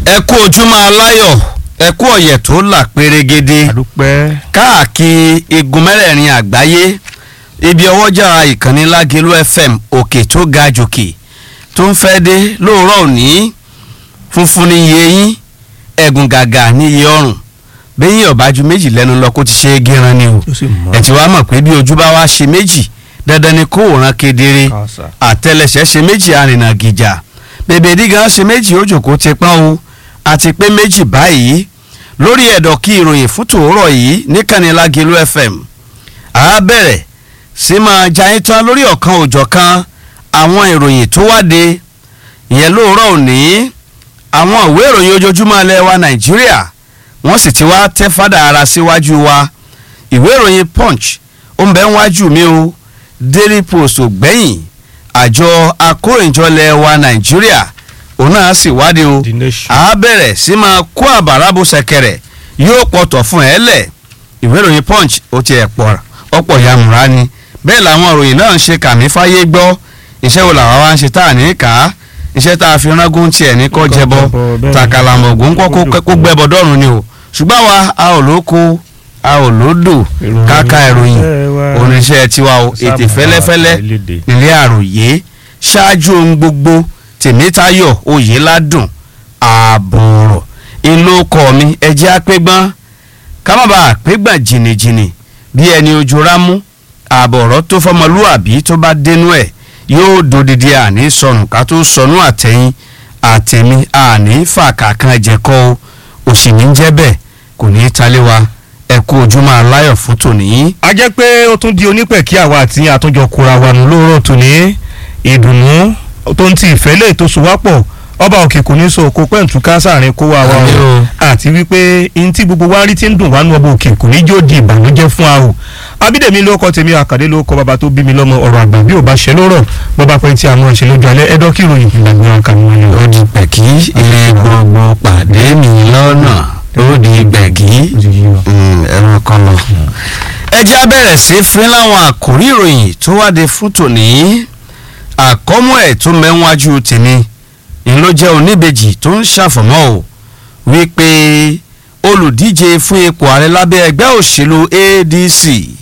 ẹ kú ojúmọ́ aláyọ̀ ẹ kú ọ̀yẹ̀ tó là pérégede àdúpẹ́ káàkiri igun mẹ́rẹ̀ẹ̀rin àgbáyé ibi ọwọ́jà ìkànnì lágẹ̀lú fm òkè tó ga jòkè tó ń fẹ́ dé lóòrọ̀ òní funfun ní iye yín ẹ̀gùn gàgà ní iye ọrùn bẹ́yìn ọ̀bájú méjì lẹ́nu lọ kó ti ṣe é gíran ni o ó sì mọ́ ẹ̀ tí wàá mọ̀ pé bí ojú bá wá ṣe méjì dandan ni kó wòran kedere kàṣà àtẹlẹsẹ̀ ṣe méjì arìnà gìjà bèbè dígan ṣe méjì òjòkó ti pọ́n o àti pé méjì báyìí lórí ẹ̀dọ̀ kí ìròyìn fún tòórọ̀ yìí níkànnì Lágelú FM a bẹ̀rẹ̀ sí máa jayín tán lórí ọ̀kan òjọ̀kan àwọn ìròyìn tó wáde ìyẹn lóòrọ̀ òní àwọn ìwé ìròyìn ojoojúmọ́ ilẹ̀ wa Nàìjíríà wọ́n sì ti wá tẹ́ fádà ara síwájú wa ìwé ìròyìn Punch ó ń bẹ wájú mi o Daily Post ò gbẹ̀yìn àjọ akórìnjọlẹ̀ wa Nàìjíríà òun náà sì wádìí o the nation a bẹ̀rẹ̀ sí máa kó àbàrà bó ṣẹ̀kẹ̀rẹ̀ yóò pọ̀tọ̀ fún ẹ lẹ̀ ìwé ìròyìn punch ó ti ẹ̀ pọ̀ ọ̀pọ̀ yamura ni bẹ́ẹ̀ làwọn ìròyìn náà ń ṣe kàmí fáyé gbọ́ iṣẹ́ wo làwa wá ń ṣe tá à ní kà á iṣẹ́ tá a fi rángún tiẹ̀ ní kọ́ jẹbọ tàkàlàmọ̀gùn kọ́ kó- kó gbẹ́bọ dọ́rùn ni o ṣùgbọ́n wa a ò lóko a ò lódò káka ìròyìn oníṣẹ́ tiwa o ètè fẹ́lẹ́fẹ́lẹ́ ilé àròyé ṣáájú ohun gbogbo tèmítayọ̀ oyèládùn ààbọ̀rọ̀ ìlú ọkọ̀ mi ẹjẹ́ àpégbọ́n kámábà àpégbọ́n jìnnìjìnnì bí ẹni ojú rámú ààbọ̀rọ̀ tó fọmọlúàbí tó bá dénú ẹ̀ yóò dòdìdí àní sọnù ká tó sọnù àtẹ̀yìn àtẹ̀mí àní fàkàkàn ẹ̀jẹ̀kọ́ o òsì ní jẹ́ bẹ́ẹ̀ kò ní í talé wa ẹ kú ojúmọ́ aláyọ̀ fún tòní. a jẹ́ pé ó tún di onípẹ̀ kí àwa àti àtúnjọ kura wa nù lóòrọ̀ tòní ìdùnnú tó ń ti ìfẹ́ lè tó so wá pọ̀ ọba òkè kò ní so kó pẹ́ǹtù ká sáàrin kó wa wa Àmín o o. àti wípé n tí gbogbo wa rí ti ń dùn wá nù ọba òkè kò ní jó di ìbànújẹ́ fún wa o abídèmí ló kọ tèmi àkàdé ló kọ bàbá tó bí mi lọ́mọ ọ̀rọ̀ àgbà bí ò bá ṣe lórọ̀ bọ́ba pẹ́ tí a mọ̀ ṣe lójú alẹ́ ẹ̀dọ́ kí ìròyìn ìgbàgbé wọn kà wọ́n ni o. ó di pẹ̀kí ilé gbogbo pàdé mi lọ́nà ó di gbẹ̀gí ẹran kan lọ. ẹ jẹ́ á bẹ̀rẹ̀ sí fún láwọn àkórí ìròyìn tó wáde fún tòní àkọ́mọ́ ẹ̀ tó mẹ́wájú tèmi ń ló jẹ́ oníbejì tó ń ṣàfọ̀mọ́ o wípé olùdíje fún ipò ààrẹ lábẹ́ ẹgbẹ́ òṣèlú ADC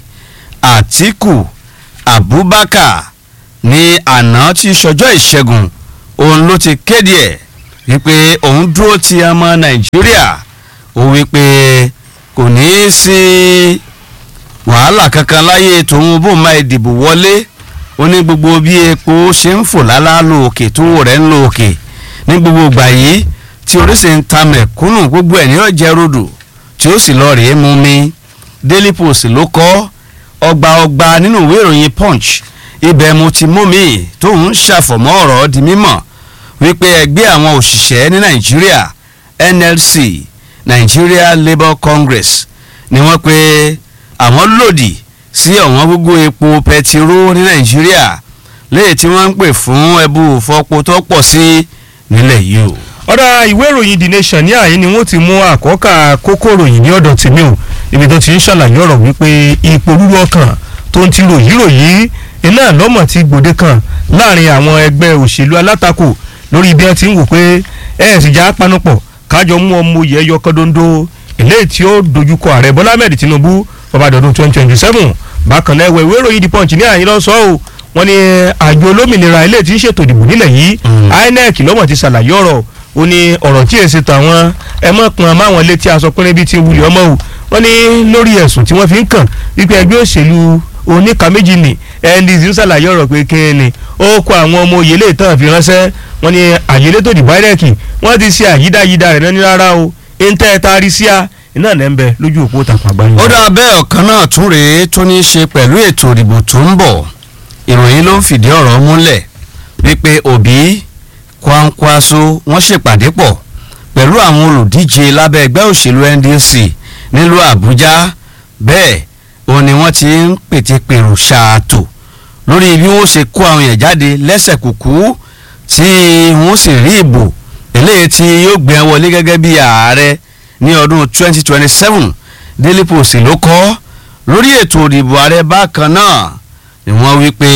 Àtíkù Abubakar ní àná tí sọjọ́ ìṣẹ́gun òun ló ti kéde ẹ̀ wípé òun dúró ti ọmọ Nàìjíríà ó wípé kò ní í sí wàhálà kankan láyé tòun bó máa dìbò wọlé ó ní gbogbo bí epo ṣe ń fò lálá lóòkè tó rẹ̀ ń lóòkè ní gbogbo ìgbà yìí tí oríṣi ń ta mẹ̀kúnnù gbogbo ẹ̀ ní ọ̀jẹ̀ rodò tí ó sì lọ rèé mú mi Daily Post ló kọ́ ọgbà ọgbà nínú ìwé ìròyìn Punch ibẹ̀ mo ti mú mi tóun ṣàfọ̀mọ́ ọ̀rọ̀ di mímọ̀ wípé ẹgbẹ́ àwọn òṣìṣẹ́ ní Nàìjíríà NLC Nigeria Labour Congress ni wọ́n pe àwọn lòdì sí ọ̀wọ́n gógó epo pẹtiró ní Nàìjíríà léyìí tí wọ́n ń pè fún ẹbú fọpo tó pọ̀ sí nílẹ̀ yìí o. ọ̀dà ìwé ìròyìn the nation ní àyín ni wọ́n ti mú àkọ́kà kókó ìròyìn ní ọ̀dọ̀ tèmi o ibi tó ti ń ṣàlàyé ọ̀rọ̀ wípé ipò rúru ọkàn tó ń ti ròyìn ròyìn iná lọ́mọ̀ ti gbòde kan láàrin àwọn ẹgbẹ́ òṣèlú alátakò lórí bí wọ́n ti ń wò pé ẹ̀ sì já panupọ̀ kájọ mú ọmọ oyè ẹyọ kọ́dọ́ńdó eléyìí tí ó dojúkọ ààrẹ bọ́lá ahmed tinubu bọ́bádọ́dún twenty twenty seven bákan náà ẹ̀wẹ̀ ìwé ìròyìn the punch ní àyín lọ́sọ̀ọ́ o wọ́n ní àjọ olómìnira eléyìí tí ń ṣètò ìdìbò nílẹ̀ yìí Mm. inec lọ́mọ̀ ti ṣàlàyé ọ̀rọ̀ ó ní ọ̀rọ̀ tí èsì tàwọn ẹ mọ̀ pọn máwọn létí aṣọ pínrín bíi ti wulẹ̀ ọmọ o wọ́n ní lórí ẹ̀sùn tí wọ́n fi ń kàn wípé ẹgbẹ́ òṣèlú oníka méjì ni ndc ń ṣàlàyé ọ̀rọ̀ pé kí ni ó kó àwọn ọmọ òye lè tàn fi ránṣẹ́ wọ́n ní àyèlé tó dìbò inec wọ́n ti ṣe àyídáyídá rẹ̀ náà ní rárá o ń tẹ́ ẹ taari sí a iná ẹ̀ ń bẹ lójú òpó tàpá àgbáyé. ó dá bẹ́ẹ̀ ọ̀kan náà tún rèé tó ní í ṣe pẹ̀lú ètò ìdìbò tó ń bọ̀ ìròyìn ló ń fìdí ọ̀rọ̀ múlẹ̀ wípé òbí Kwankwaso wọ́n ṣèpàdé pọ̀ pẹ̀lú àwọn olùdíje lábẹ́ ẹgbẹ́ òṣèlú NDC nílùú Àbújá bẹ́ẹ̀ òun ni wọ́n ti ń pètèpèrò ṣààtò lórí bí wọ́n ṣe kó àwọn èèyàn jáde lẹ́sẹ̀ kùkú tí wọ́n sì rí ìbò eléyìí tí yóò gbé wọn wọlé gẹ́gẹ́ bí ààrẹ ní ọdún 2027 Daily Post ló kọ lórí ètò ìdìbò ààrẹ bákan náà ni wọ́n wí pé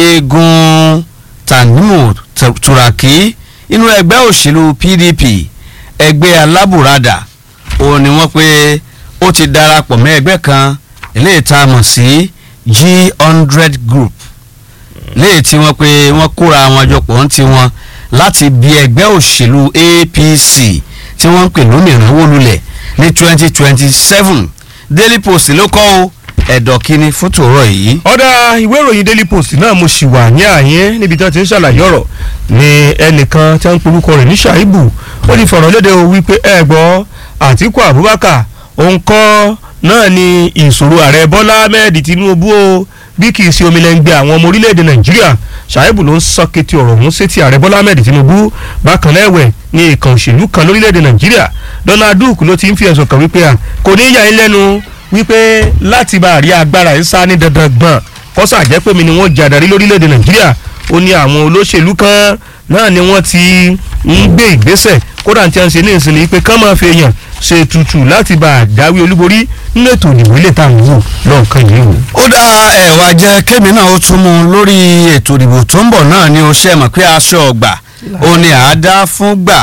eégún Tanimu Turaki inú ẹgbẹ́ òṣèlú PDP ẹgbẹ́ alábùradà òun ni wọ́n pé ó ti darapọ̀ mọ́ ẹgbẹ́ kan eléyìí tá a mọ̀ sí g hundred group léyìí tí wọ́n pé wọ́n kóra wọn jọ pọ̀ ń ti wọn láti bí ẹgbẹ́ òṣèlú apc tí wọ́n ń pè lómìnira wó lulẹ̀ ní twenty twenty seven daily post ló kọ́ o ẹ̀dọ̀ kínní fún tòrọ yìí. ọ̀dà ìwé ìròyìn daily post náà mo sì wà ní àyín níbi tí wọ́n ti ń ṣàlàyé ọ̀rọ̀ ní ẹnìkan tí wọ́n ń porúkọ rẹ̀ ní ṣàìbù ó ní fọ̀rọ̀ léde o wípé ẹ gbọ́ àtìkú abubakar òun kọ́ náà ni ìṣòro ààrẹ bọ́lá ahmed tinubu o bí kì í ṣe omi lẹ́ngbẹ́ àwọn ọmọ orílẹ̀-èdè nàìjíríà ṣàìbù ló ń sọ kété ọ̀rọ̀ ọ̀hún sétí ààrẹ bọ́lá ahmed tinubu bákan náà ẹ̀wẹ̀ ní ìkàn òṣèlú kan lórílẹ̀-èdè nàìjíríà donald duke ló ti ń fi ẹ̀sùn kàn wípé à kò ní yà ń lẹ́nu wípé láti bá àrí agbára ẹ̀ sá ní dandan gbọ̀n kọ́sà jẹ́ pé mi ni wọ́n jàdarí lórílẹ̀‐èdè nàìjíríà ó ní àwọn olóṣèlú kan náà ni wọ́n ti ń gbé ìgbésẹ̀ kódà tí a ń ṣe ní ìsinmi pé kán máa fi èèyàn ṣe tutù láti bá a dáwé olúborí nínú ètò ìdìbò ilé tá à ń wò lọ́ọ̀kan yìí o. ó dá ẹ̀wà jẹ́ kémi náà ó tún mú un lórí ètò ìdìbò tó ń bọ̀ náà ni ó ṣe mọ̀ pé aṣọ ọgbà ó ní àádá fún gbà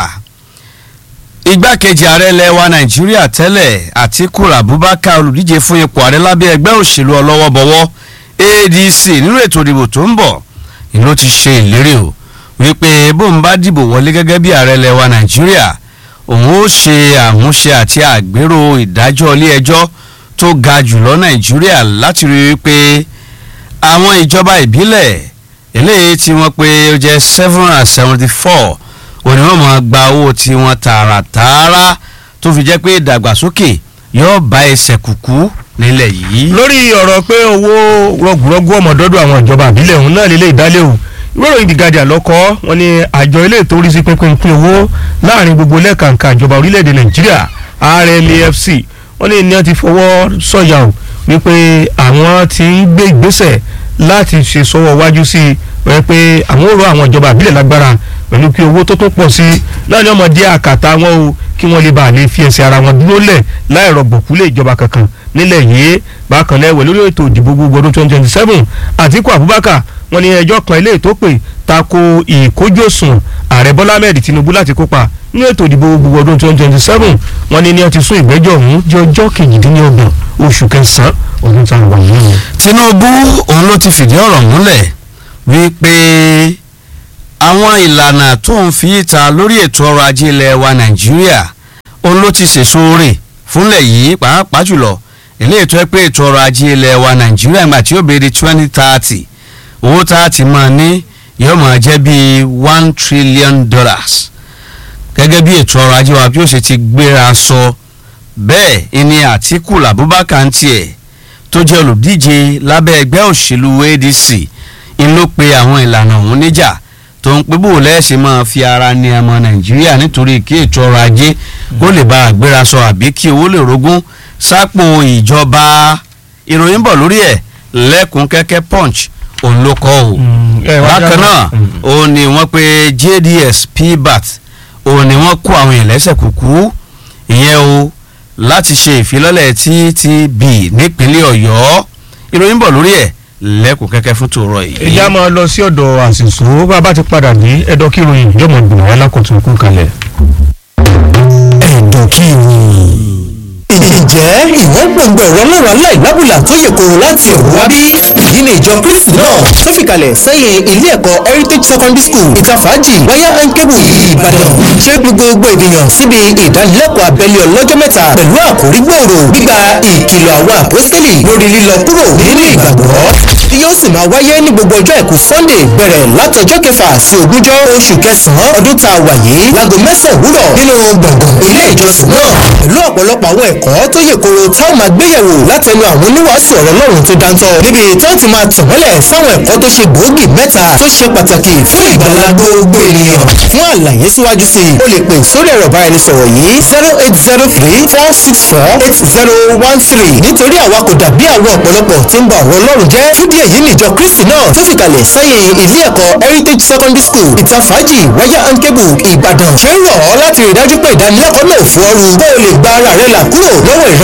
igbákejì ààrẹ ilẹ̀ wa nàìjíríà tẹ́lẹ̀ àtíkù abubakar olùdíje fún ipò ààrẹ lábẹ́ ẹgbẹ́ òṣèlú ọlọ́wọ́bọwọ́ adc nínú ètò ìdìbò tó ń bọ̀ ìlú ti ṣe ìlérí o wípé bóun bá dìbò wọlé gẹ́gẹ́ bí ààrẹ ilẹ̀ wa nàìjíríà òun ó ṣe àmúṣe àti àgbérò ìdájọ́ ilé ẹjọ́ tó ga jùlọ nàìjíríà láti rí i pé àwọn ìjọba ìbílẹ̀ eléyìí tí wọ́n pé ó jẹ́ seven hundred seventy four òní wọn máa gba owó tiwọn tààràtààrà tó fi jẹ́ pé ìdàgbàsókè yóò bá ẹsẹ̀ kúkú nílẹ̀ yìí. lórí ọ̀rọ̀ pé owó rọgùrọgù ọmọdọ́dọ̀ àwọn ìjọba àbílẹ̀ òun náà lélẹ̀ ìdálé o ìwé ìròyìn The Guardian lọ́kọ́ wọn ni àjọ ilé ètò orí sí pínpín pín owó láàrin gbogbo lẹ́ẹ̀kankan ìjọba orílẹ̀-èdè nàìjíríà RLAFC wọn ní ní wọn ti fọwọ́ sọ̀yà o wípé àwọn ti ń gbé ìgbésẹ̀ láti ṣe sọ́wọ́ wájú sí i wọ́n pé àwọn ò rọ àwọn ìjọba àbílẹ̀ lágbára pẹ̀lú kí owó tó tó pọ̀ sí i láàrin ọmọdé àkàtà wọn o kí wọ́n lè bá a lè fi ẹsẹ̀ ara wọn dúró lẹ̀ láì rọ̀gbọ̀kú lé ìjọba kankan nílẹ̀ yìí bákan náà ẹ̀wẹ̀ lórí ètò ìdìbò gbogbo ọdún twenty twenty seven Àtíkù Abubakar wọ́n ní ẹjọ́ kan ilé tó pè tako ìkójòsùn ààrẹ Bọ́lá Ahmed Tinubu láti kópa nínú ètò ìdìbò gbogbo ọdún twenty twenty seven wọ́n ní ní wọ́n ti sún ìgbẹ́jọ́ ọ̀hún di ọjọ́ kejìdínlọ́gbọ̀n oṣù kẹsàn-án ọdún tá a wà yìí. Tinubu òun ló ti fìdí ọ̀rọ̀ múlẹ̀ wípé àwọn ìlànà tó ń fi ìta lórí ètò ọrọ̀ ajé ilẹ̀ wa Nàìjíríà òun ló ti sèso rè fúnlẹ̀ yìí pàápàá jùlọ ilé ètò ẹ pé ètò ọrọ̀ ajé ilẹ̀ wa Nàìjíríà ìgbà tí ó béèrè twenty thirty owó tá a ti máa ní yóò máa jẹ́ bíi one trillion dollars gẹ́gẹ́ bí ètò ọrọ̀ ajé wa bí ó ṣe ti gbéra sọ bẹ́ẹ̀ ìní Àtíkù Abubakar ń tiẹ̀ tó jẹ́ olùdíje lábẹ́ ẹgbẹ́ òṣèlú ADC ń ló pe àwọn ìlànà ọ̀hún níjà tó ń pé bóòlù ẹ̀ ṣe máa fi ara ní ọmọ Nàìjíríà nítorí kí ètò ọrọ̀ ajé kó lè bá àgbéra sọ àbí kí owó lè rógún sápò ìjọba ìròyìn bọ̀ lórí ẹ̀ lẹ́kùn kẹ́kẹ́ punch òun ló kọ́ o bákan náà òun ni wọ́n pe JDS PBAT òun ni wọ́n kó àwọn èèyàn lẹ́sẹ̀ kúkú ìyẹn o láti ṣe ìfilọ́lẹ̀ TTB nípínlẹ̀ Ọ̀yọ́ ìròyìn bọ̀ lórí ẹ̀ lẹ́kùn kẹ́kẹ́ fún tòrọ yìí. ìyá máa lọ sí ọ̀dọ̀ àṣìṣò bá a bá ti padà ní ẹ̀dọ́ kí ìròyìn yọ̀mọ̀ gbìmọ̀ wọn lákòótún kú kalẹ̀. ẹ̀dọ̀ kí ìròyìn ǹjẹ́ ìwọ gbọ̀ngbọ̀ ọ̀rọ̀ lọ́rọ̀ aláìlábùlà tó yẹ kóró láti ọ̀rọ̀ wá bí? èyí ni ìjọ kristi náà tó fi kalẹ̀ sẹ́yìn ilé ẹ̀kọ́ heritage secondary school ìtafàájì wáyà and cable ìbàdàn ṣé gbogbo ènìyàn síbi ìdánilẹ́kọ̀ọ́ abẹ́lé ọlọ́jọ́ mẹ́ta pẹ̀lú àkórí gbòòrò gbígba ìkìlọ̀ àwọn àpọ́sítélì lórí lílọ kúrò nínú ìgbàgbọ́ tí yóò sì máa wáyé ní gbogbo ọjọ́ àìkú sunday bẹ̀rẹ̀ látọjọ́ kẹfà sí ogúnjọ́ oṣù kẹsàn-án ọdún tá a wà yìí láago mẹ́sàn-án òwúrọ̀ nínú gbọ̀ngàn ilé ìjọsìn náà pẹ̀lú ọ̀pọ̀lọpọ̀ àwọn ẹ̀kọ́ tó yè koro táwọn máa gbéyẹ̀wò látẹnu àwọn oníwàásù ọ̀rọ̀ Ọlọ́run tó dáńtọ́ níbi tó ti máa tàn mọ́lẹ̀ sáwọn ẹ̀kọ́ tó ṣe gbòógì mẹ́ta tó ṣe pàtàkì fún ìgbàlá gbogbo ènìyàn fún àlàyé síwájú sí i o lè pè sórí ẹ̀rọ ìbáraẹnisọ̀rọ̀ yìí zero eight zero three four six four eight zero one three nítorí àwa kò dàbí àwọn ọ̀pọ̀lọpọ̀ tí ń ba ọ̀rọ̀ Ọlọ́run jẹ́ fúdí èyí nìjọ Kristi náà tó fi kalẹ̀ sẹ́yìn ilé ẹ̀kọ́ Heritage Secondary School ìtafàájì wáyà and cable Ìbàdàn ṣé ń rọ̀ ọ́ láti rí dájú pé ìdánilẹ́kọ̀ọ́ náà fún ọ́rù kó o lè gba ara rẹ là kúrò lọ́wọ́ ìran